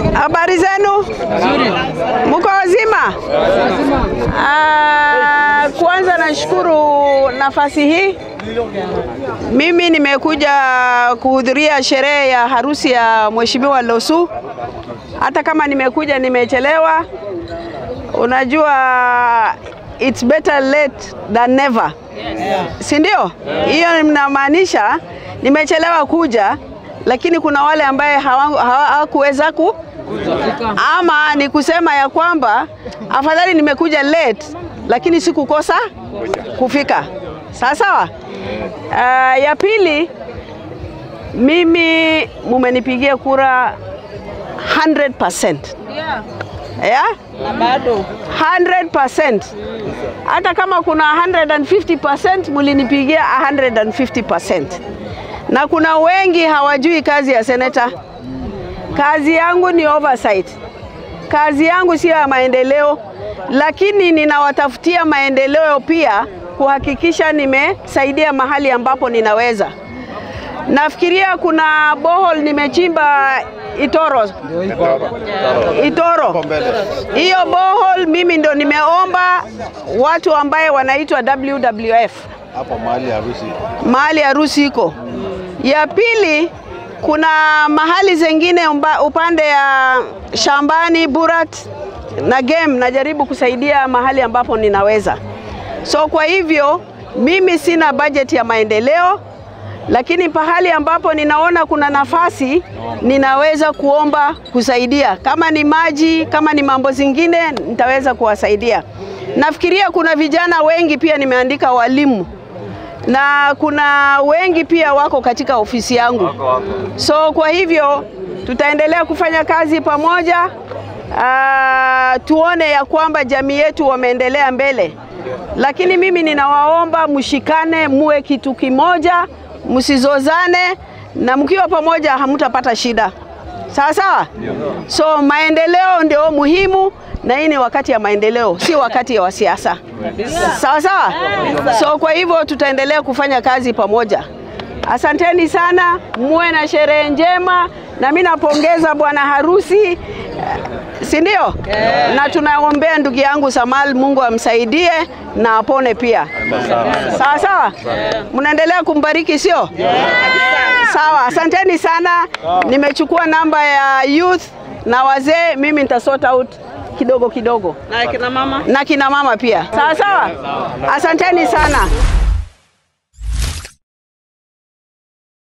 Habari zenu? Mko wazima? Ah, kwanza nashukuru nafasi hii. Mimi nimekuja kuhudhuria sherehe ya harusi ya Mheshimiwa Losu. Hata kama nimekuja nimechelewa, unajua it's better late than never, si ndio? Hiyo mnamaanisha nimechelewa kuja, lakini kuna wale ambaye hawakuweza ku ama ni kusema ya kwamba afadhali nimekuja late lakini sikukosa kufika. Sawa sawa. Uh, ya pili, mimi mumenipigia kura 100%. Yeah? Na bado 100%. Hata kama kuna 150% mulinipigia 150%. Na kuna wengi hawajui kazi ya seneta. Kazi yangu ni oversight. Kazi yangu sio ya maendeleo, lakini ninawatafutia maendeleo pia kuhakikisha nimesaidia mahali ambapo ninaweza. Nafikiria kuna bohol nimechimba Itoro. Itoro. Hiyo bohol mimi ndo nimeomba watu ambaye wanaitwa WWF hapo mahali harusi. mahali harusi iko. Ya pili kuna mahali zengine umba, upande ya shambani Burat na game najaribu kusaidia mahali ambapo ninaweza. So kwa hivyo mimi sina budget ya maendeleo, lakini pahali ambapo ninaona kuna nafasi ninaweza kuomba kusaidia. Kama ni maji, kama ni mambo zingine, nitaweza kuwasaidia. Nafikiria kuna vijana wengi pia nimeandika walimu na kuna wengi pia wako katika ofisi yangu. So kwa hivyo tutaendelea kufanya kazi pamoja. Uh, tuone ya kwamba jamii yetu wameendelea mbele, lakini mimi ninawaomba mshikane, muwe kitu kimoja, msizozane, na mkiwa pamoja hamtapata shida. Sawa sawa. So maendeleo ndio muhimu, na hii ni wakati ya maendeleo, si wakati wa siasa. Sawa sawa. So kwa hivyo tutaendelea kufanya kazi pamoja. Asanteni sana, muwe na sherehe njema, na mimi napongeza bwana harusi, si ndio? Na tunaombea ndugu yangu Samal, Mungu amsaidie na apone pia. Sawa sawa, mnaendelea kumbariki, sio? Sawa, asanteni sana. Nimechukua namba ya youth na wazee, mimi nitasort out kidogo kidogo na kina mama na kina mama pia. Sawa sawa, asanteni sana.